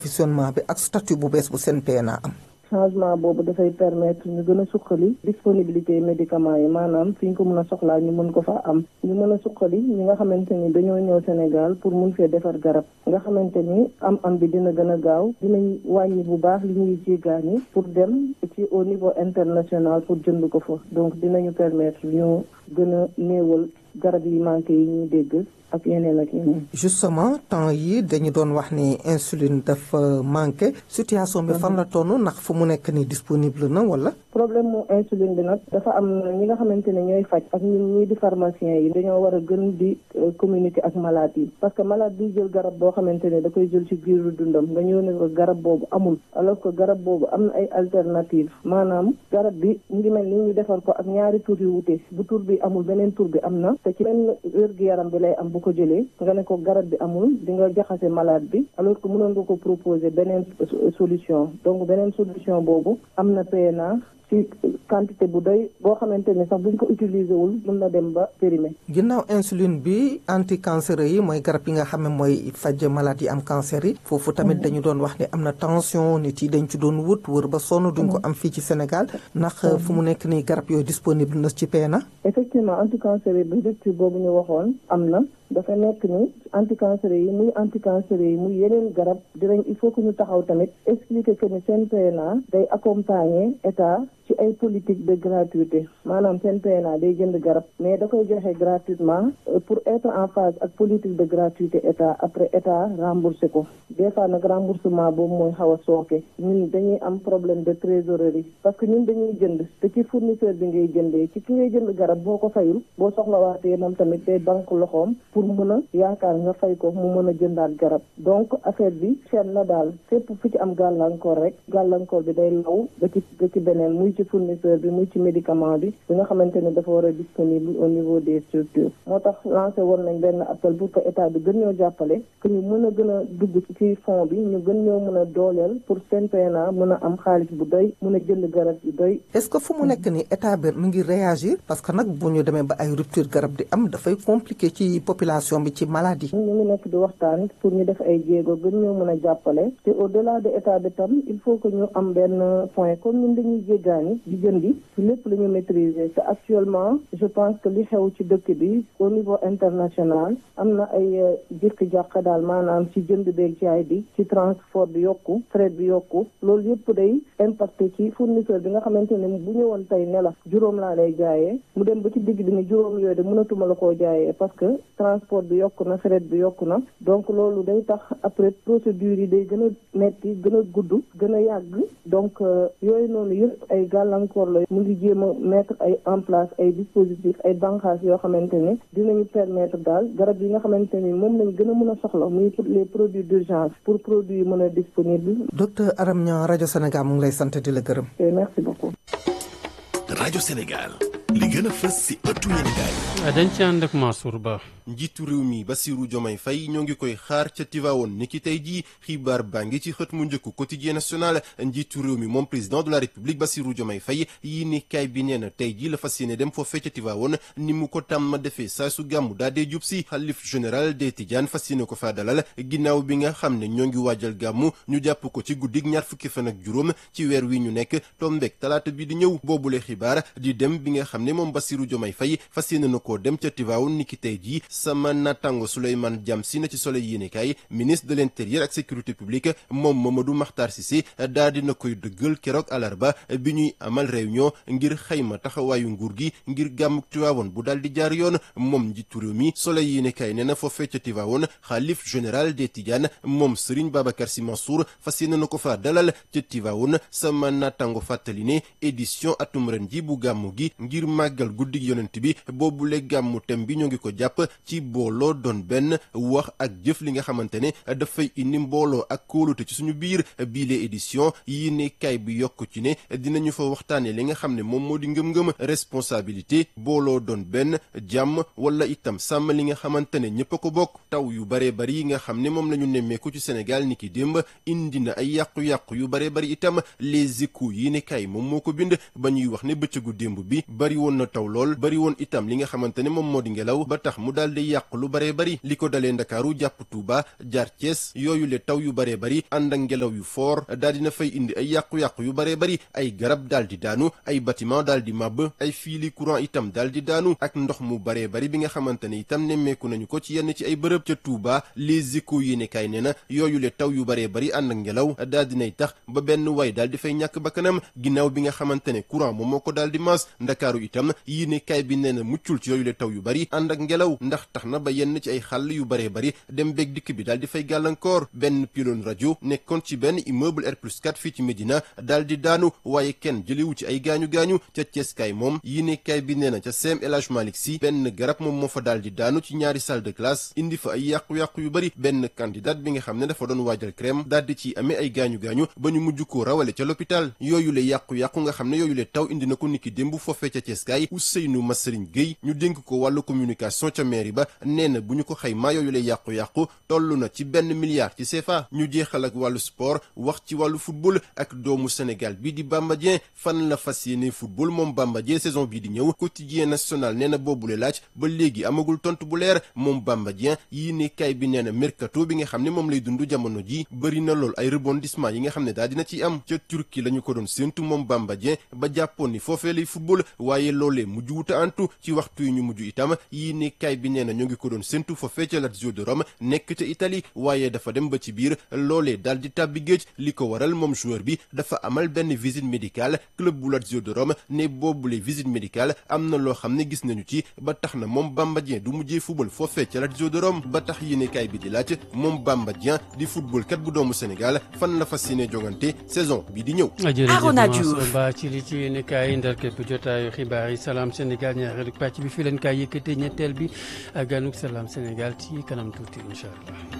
fonctionnement bi ak statut bu bees bu CNPNA am. changement boobu dafay permettre ñu gën a suqali disponibilité médicaments yi maanaam fi ñu ko mën a soxlaa ñu mën ko fa am ñu mën a suqali ñi nga xamante ni dañoo ñëw Sénégal pour mun fee defar garab nga xamante ni am am bi dina gën a gaaw dinañ wàññi bu baax li ñuy jéggaani pour dem ci au niveau international pour jënd ko fa donc dinañu permettre ñu gën a néewal garab yi manqué yi ñuy dégg ak yeneen ak yeneen. justement temps yi dañu doon wax ni insuline dafa manqué situation bi fan la toll ndax fu mu nekk ni disponible na wala. problème mu insuline bi nag dafa am ñi nga xamante ne ñooy faj ak ñun ñii di pharmacien yi dañoo war a gën di communiquer ak malade yi parce que malade bi jël garab boo xamante ne da koy jël ci biiru dundam nga ñëw ne ko garab boobu amul alors que garab boobu am na ay alternative maanaam garab bi mu ngi mel ni ñu defar ko ak ñaari tur yu wute bu tur bi amul beneen tur bi am na te ci benn wér-gu-yaram bi lay am bu ko jëlee nga ne ko garab bi amul di nga jaxase malade bi alors que mënoon nga ko proposer beneen solution donc beneen solution boobu am na PNA ci quantité bu doy boo xamante ni sax buñ ko utiliser wul mën na dem ba périmé. ginnaaw insuline bi anticancéreux yi mooy garab yi nga xam ne mooy faj malade yi am cancer yi. foofu tamit dañu doon wax ne am na tension nit yi dañ ci doon wut wër ba sonn duñ ko am fii ci Sénégal ndax fu mu nekk nii garab yooyu disponible na ci PNA. effectivement anticancéreux bi rupture boobu ñu waxoon am na. dafa nekk ni anticancéreux yi muy anticancéreux yi muy yeneen garab dinañ il faut que ñu taxaw tamit expliquer que ni seen PNA day accompagner état ci ay politique de gratuité maanaam seen PNA day jënd garab mais da koy joxe gratuitement pour être en phase ak politique de gratuité état après état remboursé ko des fois nag remboursement boobu mooy xaw a sooke ñun dañuy am problème de trésorerie parce que ñun dañuy jënd te ci fournisseur bi ngay jëndee ci ki ngay jënd garab boo ko fayul boo soxlawaatee moom tamit day banque loxoom pour mën a yaakaar nga fay ko mu mën a jëndaat garab donc affaire bi cher na daal fépp fu ci am gàllankoor rek gàllankoor bi day law ba ci ba ci beneen muy ci fournisseur bi muy ci médicament bi bi nga xamante ne dafa war a disponible au niveau des structures moo tax lancé woon nañ benn appel pour que état bi gën ñoo jàppale que ñu mën a gën a dugg ci fond bi ñu gën ñoo mën a dooleel pour seen PNA mën a am xaalis bu doy mën a jënd garab yu doy est-ce que fu mu nekk ni état bi mu ngi réagir parce que nag bu ñu demee ba ay rupture garab di am dafay compliqué ci population bi ci maladie. ñu ngi nekk di waxtaan pour ñu def ay jéego gën ñoo mën a jàppale te au delà de état bi tam il faut que ñu am benn point comme ñun dañuy jéggaani di jëndi ci lépp la ñu maîtriser te actuellement je pense que li xew ci dëkk bi au niveau international am na ay jëkk jàq daal maanaam ci jënd beeg jaay bi ci transport bi yokku fret bi yokku loolu yëpp day impacté ci fournisseur bi nga xamante ne bu ñëwoon tey ne la juróom laa lay jaayee mu dem ba ci digg bi ne juróom yooyu de mënatuma la koo jaayee parce que transport bi yokku na fret bi yokku na donc loolu day tax après procédure yi day gën a metti gën a gudd gën a yàgg donc yooyu noonu yëpp ay gàllankoor la mu ngi jéem a mettre ay en place ay dispositifs ay banqaas yoo xamante ne dinañu permettre daal garab yi nga xamante ni moom lañ gën a mën a soxla muy pour les produits d'urgence pour produits yi mën a disponible docteur Aram Niang rajo Sénégal mu ngi lay sant di la gërëm. merci beaucoup. rajo Sénégal li gën a fës si ëttu yéenekaay dañ ci ànd ak Mansour Ba. njiitu réew mi Bassirou Diomaye Faye ñoo ngi koy xaar ca Tivaouane ni ki tey jii xibaar baa ngi ci xët mu njëkk quotidien national njiitu réew mi moom président de la république Bassirou Diomaye Faye yi ni kaay bi nee na tey jii la fas yéene dem foofee ca Tivaouane ni mu ko tàmm defee saa su gàmmu daa dee jub si xalif général des Tidianes fas yéene ko faa dalal ginnaaw bi nga xam ne ñoo ngi waajal gàmmu ñu jàpp ko ci guddig ñaar fukki fan ak juróom ci weer wi ñu nekk tombeek talaata bi di ñëw boobule xibaar di dem bi nga xam ne moom Bassirou Diomaye Faye fas yéene na koo dem ca Tivaouane ni ki tey jii sama natango Souleymane Diam si na ci Soleil yéenekaay ministre de l'intérieur ak sécurité publique moom Mamadou Makhtar Cissé daa dina koy dëggal keroog alarba bi ñuy amal réunion ngir xayma taxawaayu nguur gi ngir gàmmuk Tivaouane bu daal di jaar yoon moom njiitu réew mi Soleil yéenekaay nee na foofee ca Tivaouane xaalif général des Tidianes moom Serigne Babacar Sy Mansour fas yéene na ko faa dalal ca Tivaouane sama natango fàttali ne édition atum ren ji bu gàmmu gi ngir màggal guddig yonent bi boobule gàmmu tem bi ñoo ngi ko jàpp ci booloo doon benn wax ak jëf li nga xamante ne dafay indi mbooloo ak kóolute ci suñu biir biile édition yi ne kay bi yokk ci ne dinañu fa waxtaanee li nga xam ne moom moo di ngëm-ngëm responsabilité booloo doon benn jàmm wala itam sàmm li nga xamante ne ñëpp a ko bokk taw yu baree bari yi nga xam ne moom la ñu nemmeeku ci Sénégal ni ki démb indi na ay yàqu-yàqu yu baree bari itam les échos yi ne kay moom moo ko bind ba ñuy wax ne bëccëgu démb bi bari woon na taw lool bari woon itam li nga xamante ne moom moo di ngelaw ba tax mu daal di yàq lu baree bari li ko dalee ndakaaru jàpp Tuuba jaar Cees yooyu le taw yu baree bari ànd ak ngelaw yu foor daal dina fay indi ay yàqu-yàqu yu baree bari ay garab daal di daanu ay bâtiment daal di màbb ay fiili courant itam daal di daanu ak ndox mu baree bari bi nga xamante ne itam nemmeeku nañu ko ci yenn ci ay bërëb ca Tuuba les échos yéene kaay nee na yooyu le taw yu baree bari ànd ak ngelaw daal dinay tax ba benn way daal di fay ñàkk bakkanam ginnaaw bi nga xamante ne courant moom moo ko daal di maas ndakaaru itam yéene kaay bi nee na muccul ci yooyu le taw yu bari ànd ak ngelaw ndax tax na ba yenn ci ay xàll yu baree bari dem beeg dikk bi daal di fay gàllankoor benn pylône rajo nekkoon ci benn immeuble R plus 4 fii ci Médina daal di daanu waaye kenn jëlewu ci ay gaañu-gaañu ca Ceeskaay moom yéene kaay bi nee na ca CEM El Hadj Malick Sy benn garab moom moo fa daal di daanu ci ñaari salle de classe indi fa ay yàqu-yàqu yu bari benn candidat bi nga xam ne dafa doon waajal crème daal di ci amee ay gaañu-gaañu ba ñu mujj koo rawale ca l'hôpital yooyu le yàqu-yàqu nga xam ne yooyu le taw indi na ko niki démb foofee ca Ceeskaay Ousseynou Massarigne Gueye ñu dénk ko wàllu communication ca mairie ba nee na bu ñu ko xaymaa yooyu le yàqu-yàqu toll na ci benn milliard ci CFA ñu jeexal ak wàllu sport wax ci wàllu football ak doomu Sénégal bi di Bamba Dieng fan la fas yéene football moom Bamba Dieng saison bii di ñëw quotidien national nee na boobule laaj ba léegi amagul tontu bu leer moom Bamba Dieng yii ne kay bi nee na mercato bi nga xam ne moom lay dund jamono ji bëri na lool ay rebondissement yi nga xam ne daal dina ci am ca Turquie la ñu ko doon séentu moom Bamba Dieng ba jàppoon ni foofee lay football waaye loolee mujj wuta antu ci waxtu yi ñu mujj itam yii ne kay bi nee na ñoo ngi ko doon séentu foofee ca Lazio de Rome nekk ca Italie waaye dafa dem ba ci biir loolee daal di tàbbi géej li ko waral moom joueur bi dafa amal benn visite médicale club bu Lazio de Rome ne boobule visite médicale am na loo xam ne gis nañu ci ba tax na moom Bamba Dieng du mujjee football foofee ca Lazio de Rome ba tax yéenekaay bi di laaj moom Bamba Dieng di football kat bu doomu Sénégal fan la fas yéene jongante saison bi di ñëw. Arona Diouf ba ci li ci yéenekaay ndar képp jotaayu xibaar yi salaam Sénégal ñaareelu pàcc bi fi leen kaay yëkkatee ñetteel bi ganuk salaam Sénégal ci kanam tuuti incha allah.